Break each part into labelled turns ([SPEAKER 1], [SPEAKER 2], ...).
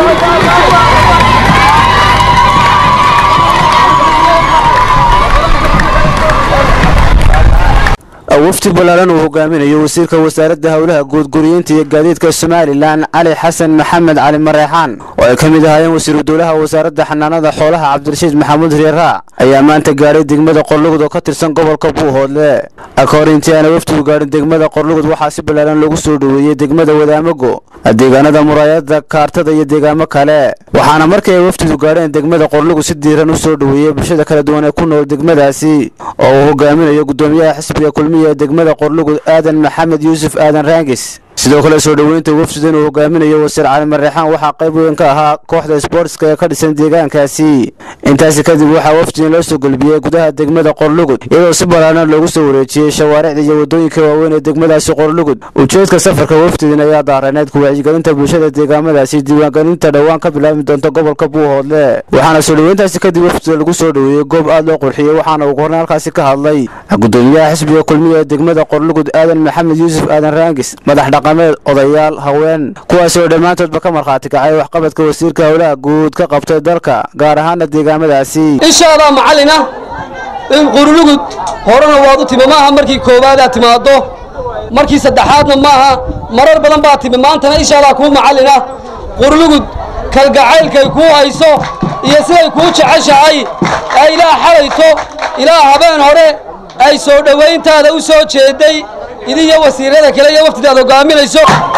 [SPEAKER 1] wafdi ballaaran uu hogaaminayo wasiirka wasaaradda howlaha guud guriyeynta iyo gaadiidka somalilan cali xasan maxamed cali mareexaan oo ay ka mid ahaayeen wasiiru dowlaha wasaaradda xanaanada xoolaha cabdirashiid maxamuud reeraa ayaa maanta gaadhay degmada qorlugud oo ka tirsan gobolka buuhoodle kahor intii aana wafdigu gaadhin degmada qorlugud waxaa si ballaaran loogu soo dhoweeyey degmada wadaamago deegaanada muraayada kaartada iyo deegaamo kale waxaana markii ay wafdidu gaadheen degmada qorlugud si diiran u soo dhoweeyey bulshada kala duwan ee ku nool degmadaasi oo uu hogaaminayo gudoomiyaha xisbiga kulmiya ee degmada qorlugud aadan maxamed yuusuf aadan raangis sidoo kale soo dhoweynta wafdidan uu hogaaminayo wasiir cali mareexaan waxaa qayb weyn ka ahaa kooxda sboortska ee ka dhisan deegaankaasi intaasi kadib waxaa wafdidan loo soo gelbiyey gudaha degmada qorlugud iyadoo si ballaaran loogu soo wareejiyey shawaaricda iyo waddooyinka waaweyn ee degmadaasi qorlugud ujeedka safarka wafdidan ayaa daareneed ku wacyigelinta bulshada deegaamadaasi diiwaangelinta dhowaan ka bilaabmi doonta gobolka buuhoodle waxaana soo dhoweyntaasi kadib wafdida lagu soo dhoweeyey goob aad loo qurxiyey waxaana ugu horreyn halkaasi ka hadlay gudoomiyaha xisbiga kulmiya ee degmada qorlugud aadan maxamed yuusuf aadan raangis madax dhaqameed odayaal haween kuwaasi oo dhammaantoodba ka markhaati kacay waxqabadka wasiirka howlaha guud ka qabtay dalka gaar ahaana deegaamadaasi
[SPEAKER 2] inshaalla macallina in qurlugud horena waad u timi maaha markii koobaadaa timaaddo markii saddexaadna maaha marar badan baa timi maantana insha allah kuu macallina qurlugud kalgacaylkay kuu hayso iyo siday kuu jeceshahay ee ilaa xalayto ilaa habeen hore ay soo dhowayntaada u soo jeedday idiyo wasiirada kale iyo waftidaad hogaaminayso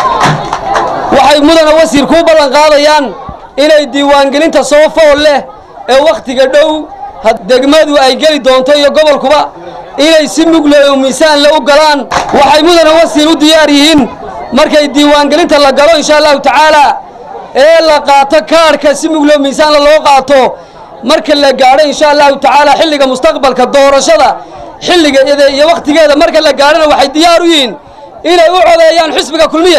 [SPEAKER 2] waxay mudana wasiir kuu ballan qaadayaan inay diiwaangelinta soo fool leh ee wakhtiga dhow degmadu ay geli doonto iyo gobolkuba inay si mugle oo miisaanle u galaan waxay mudana wasiir u diyaar yihiin markay diiwaangelinta la galo insha allahu tacaala ee la qaato kaadhka si mugle oo miisaanle loo qaato marka la gaadho insha allahu tacaala xilliga mustaqbalka doorashada xilligeeda iyo wakhtigeeda marka la gaadhana waxay diyaar u yihiin inay u codeeyaan xisbiga kulmiye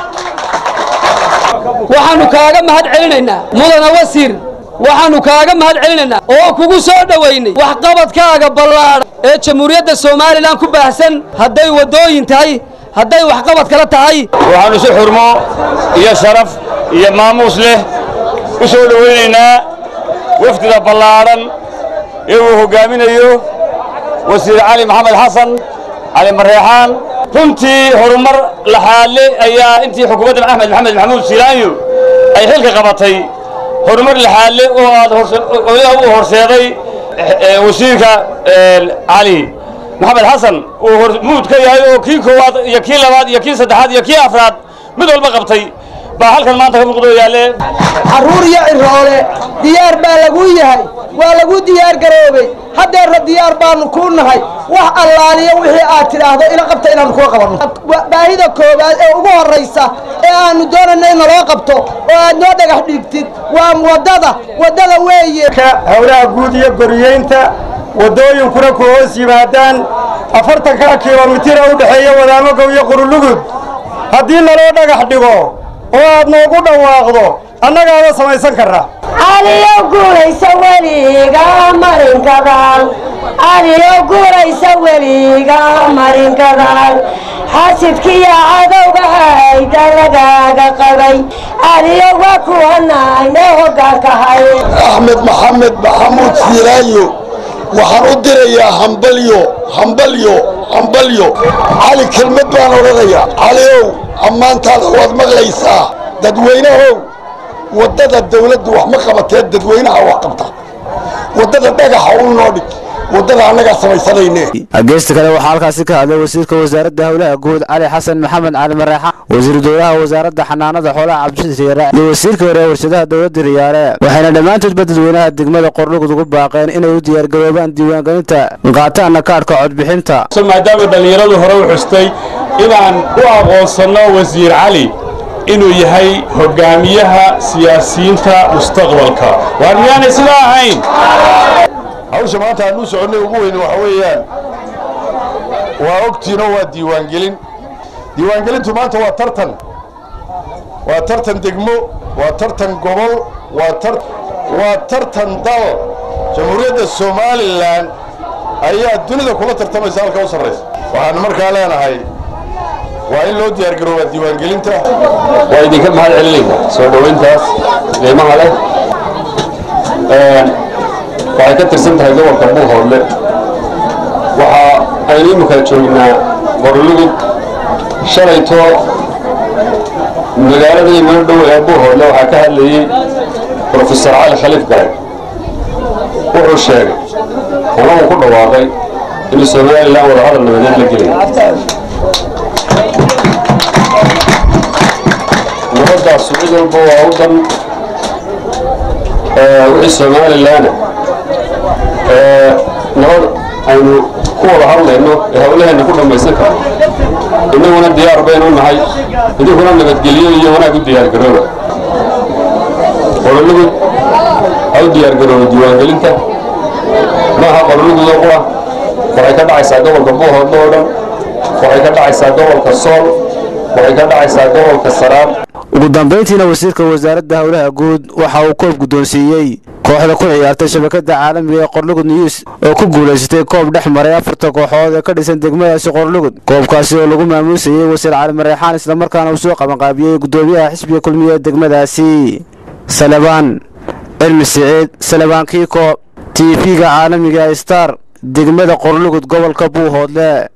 [SPEAKER 2] waxaannu kaaga mahad celinaynaa mudana wasiir waxaannu kaaga mahad celinaynaa oo kugu soo dhowaynay waxqabadkaaga ballaadha ee jamhuuriyadda somalilan ku baahsan hadday waddooyin tahay hadday waxqabad kala tahay
[SPEAKER 3] waxaannu si xurmo iyo sharaf iyo maamuus leh u soo dhowaynaynaa wafdida ballaadhan ee uu hoggaaminayo wasiir cali maxamed xasan cali mareexaan runtii horumar laxaale ayaa intii xukuumadda axmed maxamed maxamuud silaanyo ay xilka qabatay horumar laxaale oo aad u horseeday wasiirka cali maxamed xasan uu hormuud ka yahay oo kii koowaad iyo kii labaad iyo kii saddexaad iyo kii afraad mid walba qabtay baa halkan maanta ka muuqdo yaalle
[SPEAKER 4] carruur iyo ciroole diyaar baa lagu yahay waa lagu diyaar garoobay haddeerna diyaar baanu kuu nahay wax allaaliya wixii aad tidhaahdo ila qabta inaannu kula qabanno baahida koowaad ee ugu horraysa ee aannu doonayna in naloo qabto oo aad noo dhagax dhigtid waa waddada waddada weeye
[SPEAKER 5] howlaha guud iyo goriyeynta waddooyinkuna ku hoos yimaadaan afartanka kilomitira u dhexeeya wadaamagow iyo qurulugud haddii naloo dhagax dhigo oo aad noogu dhawaaqdo annagaaba samaysan karraa
[SPEAKER 6] adiyo guuraysa weliga marinkadaal adiyo guuraysa weliga marinkadaal xasidkiya cadowga hayda lagaaga qabay adiyo waa kuwanayne hoggaankahay
[SPEAKER 7] axmed maxamed maxamuud siiraayo waxaan u dirayaa hambalyo hambalyo hambalyo cali kelmad baan odhanayaa caliow ammaantaada waad maqlaysaa dadweynahow waddada dawladdu wax ma qabatee dadweynaha wax qabta waddada dhagaxa u noo dhig waddada annagaa samaysanayne
[SPEAKER 1] geesta kale waxaa halkaasi ka hadlay wasiirka wasaaradda howlaha guud cali xasan maxamed cali mareexaan wasiiru dowlaha wasaaradda xanaanada xoolaha cabdishid riyaare iyo wasiirka hore ee warshadaha dowladda riyaare waxayna dhammaantoodba dadweynaha degmada qorlugud ugu baaqeen inay u diyaargaroobaan diiwaangelinta qaataana kaadhka codbixinta
[SPEAKER 8] maadaama dhallinyaradu hore u xustay inaan u aqoonsanno wasiir cali inuu yahay hoggaamiyaha siyaasiyiinta mustaqbalka waar miyaanay sidaa ahayn
[SPEAKER 7] hawsha maanta aan u soconnay ugu weyn waxa weeyaan waa ogtiinoo waa diiwaangelin diiwaangelintu maanta waa tartan waa tartan degmo waa tartan gobol waa tar waa tartan dal jamhuuriyadda somalilan ayaa dunida kula tartamaysa halka u sarraysa waxaan markaa leenahay
[SPEAKER 8] waa in loo diyaargarooba diiwaangelinta waa idinka mahad celinayna soo dhowayntaas qiimaha leh waxay ka tirsan tahay gobolka buuhoodle waxa aynu imika joognaa qorlugud shalayto magaalada imano dhow ee buuhoodle waxaa ka hadlayey brofesor cali khaliif garay wuxuu sheegay ama uu ku dhawaaqay inuu somalilan wadahadal nabadeed la gelaya nabadaasu cid walba waa u dan wixii somalilan nabad aynu ku wada hadlayno ee hawlaheenna ku dhammaysan karno innaguna diyaar baynu nahay idinkuna nabadgelyo iyo wanaag u diyaargarooba qorolugud ha u diyaargarooba diiwaangelinta maaha qorolugudoo qura waxay ka dhacaysaa gobolka buuhoodle oo dhan waxay ka dhacaysaa gobolka sool waxay ka dhacaysaa gobolka saraar
[SPEAKER 1] ugu dambayntiina wasiirka wasaaradda howlaha guud waxa uu koob guddoonsiiyey kooxda ku ciyaartay shabakada caalamiga ee qorlugud news oo ku guulaysatay koob dhex maray afarta kooxood ee ka dhisan degmadaasi qorlugud koobkaasi oo lagu maamuusayey wasiir cali mareexaan islamarkaana uu soo qabanqaabiyey guddoomiyaha xisbiga kulmiye ee degmadaasi salebaan cilmi siciid salebaan kiiko t v-ga caalamiga star degmada qorlugud gobolka buuhoodle